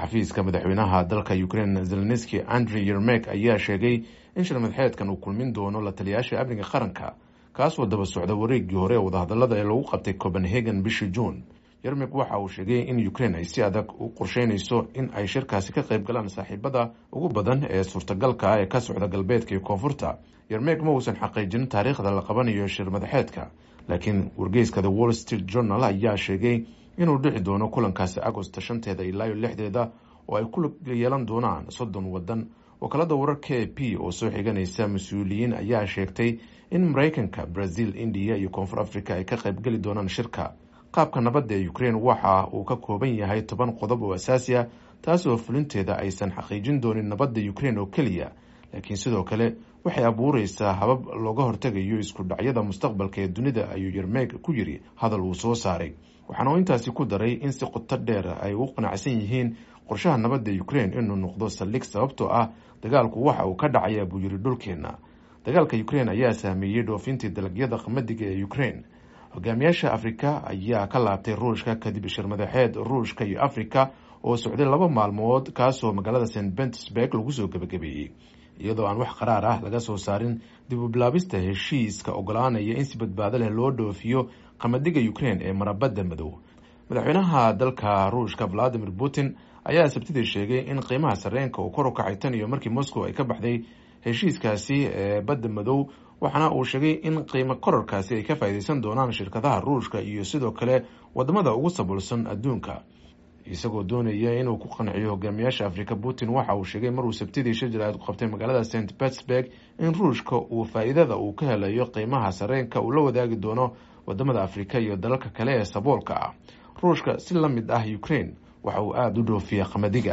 xafiiska madaxweynaha dalka ukraine zelenski andrey yermek ayaa sheegay in shirmadxeedkan uu kulmin doono la taliyaasha amniga qaranka kaasoo daba socda wareegii hore ee wadahadalada ee lagu qabtay copenhagen bishii juun yermek waxa uu sheegay in ukraine ay si adag u qorsheynayso in ay shirkaasi ka qayb galaan saaxiibada ugu badan ee suurtagalka ah ee ka socda galbeedka iyo koonfurta yermek ma uusan xaqiijin taariikhda la qabanayo shir madaxeedka laakiin wargeyska the wall street journal ayaa sheegay inuu dhici doono kulankaasi agosta shanteeda ilaa iyo lixdeeda oo ay ku yeelan doonaan soddon waddan wakaalada warar k p oo soo xiganaysa mas-uuliyiin ayaa sheegtay in maraykanka brazil indiya iyo koonfur africa ay ka qaybgeli doonaan shirka qaabka nabadda ee ukraine waxa uu ka kooban yahay toban qodob oo asaasi ah taasoo fulinteeda aysan xaqiijin doonin nabadda ukraine oo keliya laakiin sidoo kale waxay abuureysaa habab looga hortegayo isku dhacyada mustaqbalka ee dunida ayuu yermeeg ku yiri hadal uu soo saaray waxaana uu intaasi ku daray in si qoto dheer ay u qanacsan yihiin qorshaha nabadda ukraine inuu noqdo saldhig sababtoo ah dagaalku waxa uu ka dhacaya buu yiri dhulkeenna dagaalka ukraine ayaa saameeyey dhoofintii dalagyada qamadiga ee ukraine hogaamiyaasha afrika ayaa ka laabtay ruushka kadib shirmadaxeed ruushka iyo afrika oo socday laba maalmood kaasoo magaalada st petersburg lagu soo gebagabeeyey iyadoo aan wax qaraar ah laga soo saarin dib u bilaabista heshiiska ogolaanaya in si badbaado leh loo dhoofiyo qamadiga ukraine ee marabadda madow madaxweynaha dalka ruushka valadimir putin ayaa sabtidii sheegay in qiimaha sareenka uu kor u kacay tan iyo markii moscow ay ka baxday heshiiskaasi ee badda madow waxaana uu sheegay in qiimo korarkaasi ay ka faa'iideysan doonaan shirkadaha ruushka iyo sidoo kale wadamada ugu saboolsan adduunka isagoo doonaya inuu ku qanciyo hogaamiyaasha afrika putin waxa uu sheegay maruu sabtidii shir jaraa'id ku qabtay magaalada st petersburg in ruushka uu faa'iidada uu ka helayo qiimaha sareenka uu la wadaagi doono wadamada afrika iyo dalalka kale ee saboolka ah ruushka si la mid ah ukraine waxa uu aada u dhoofiya qamadiga